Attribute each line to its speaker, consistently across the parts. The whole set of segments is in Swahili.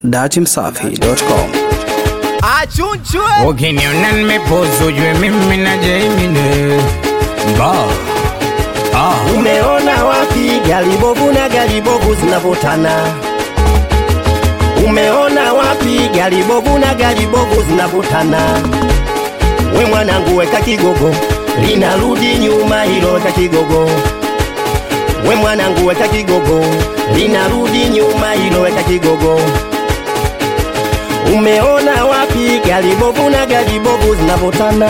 Speaker 1: datimsafi.com.
Speaker 2: achunchwe
Speaker 3: ukiniona nimepozu ujue mimi na Jaimine ba ah.
Speaker 4: Umeona wapi gari bovu na gari bovu zinavutana? Umeona wapi gari bovu na gari bovu zinavutana? We mwanangu, weka kigogo, linarudi nyuma hilo, weka kigogo. We mwanangu, weka kigogo, linarudi nyuma hilo, weka kigogo. Umeona wapi gari bovu na gari bovu zinavutana?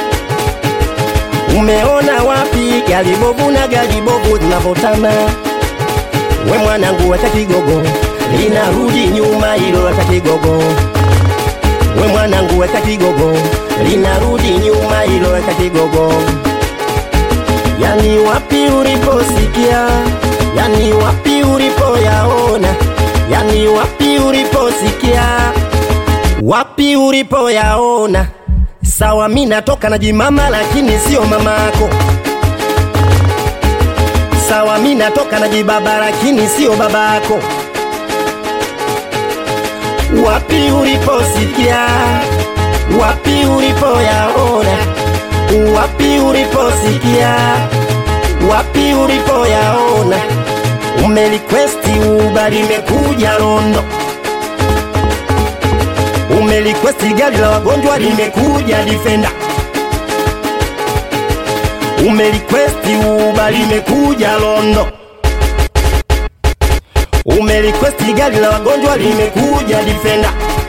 Speaker 4: Umeona wapi gari bovu na gari bovu zinavutana? We mwanangu, weka kigogo, linarudi nyuma hilo, weka kigogo. We mwanangu, weka kigogo, linarudi nyuma hilo, weka kigogo. Yani wapi uliposikia, yani wapi ulipoyaona, yani wapi uliposikia, wapi ulipoyaona. Sawa, mi natoka na jimama, lakini sio mamako. Sawa, mi natoka na jibaba, lakini sio babako. Wapi uliposikia, wapi ulipoyaona, wapi uliposikia, wapi ulipoyaona. Umelikwesti uba limekuja Londo, umelikwesti gari la wagonjwa limekuja Defender, umelikwesti uba limekuja Londo, umelikwesti gari la wagonjwa limekuja Defender.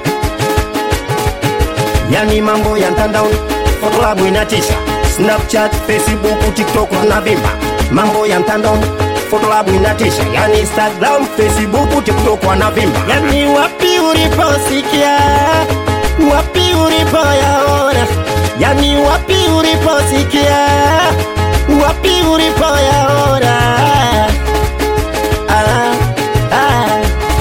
Speaker 4: Yani mambo ya mtandaoni, Photolab inatisha, Snapchat, Facebook, TikTok tunavimba. Mambo ya mtandaoni, Photolab inatisha, yani Instagram, Facebook, TikTok wanavimba. Yani wapi uliposikia, wapi ulipoyaona, yani wapi uliposikia, wapi ulipoyaona. Ah, ah.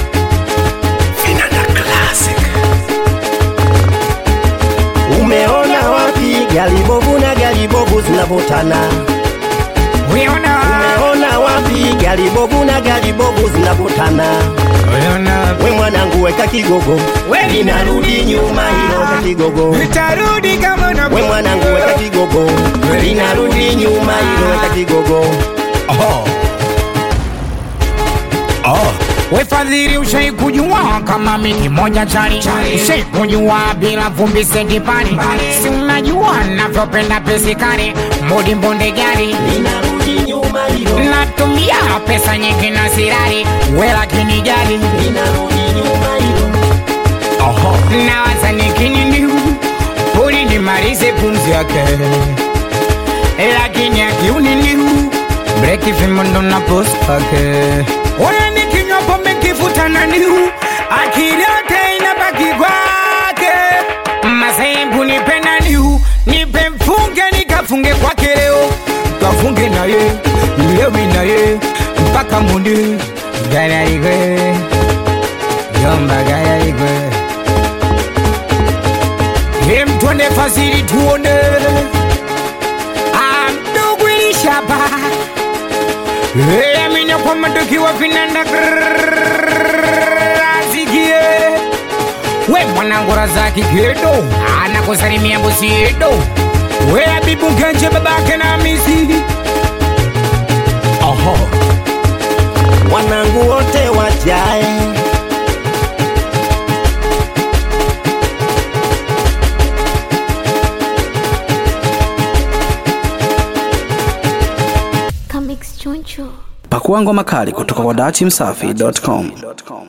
Speaker 4: Umeona wapi gari bovu na gari bovu zinavutana?
Speaker 3: Uliona
Speaker 4: Umeona wapi gari bovu na gari bovu zinavutana?
Speaker 3: uliona
Speaker 4: We mwanangu, weka kigogo,
Speaker 3: We
Speaker 4: linarudi nyuma hilo, weka kigogo.
Speaker 3: nitarudi kama na
Speaker 4: We mwanangu, weka kigogo, linarudi nyuma hilo, weka kigogo.
Speaker 3: oh. Oh. We fadhili ushai kujua kama miti moja chali ushai kujua bila vumbi sekipani si unajua navyopenda pesikari mudi mbonde gari
Speaker 4: Linarudi nyuma hilo,
Speaker 3: natumia pesa nyingi na sirari we lakini jali
Speaker 4: linarudi nyuma hilo.
Speaker 3: nawaza nikinini uli nimalize pumzi yake lakini akiunini breki vimondo na pospake oya nikinywa pombe kifutana niu akili yote inabaki kwake masembu nipenda niu nipe mfunge nikafunge kwake leo kafunge naye lewi naye mpaka mundi garaigwe yomba garaigwe Hem twende fasiri tuone amdogo ilishaba amina kwa madokiwa vinanda asikie we mwanangu razaki gedo anakusalimia bosi edo we abibu genje babake na misi oho
Speaker 4: Wanangu wote wajae
Speaker 5: Comics Choncho.
Speaker 1: Pakua ngoma kali kutoka kwa datimsafi.com.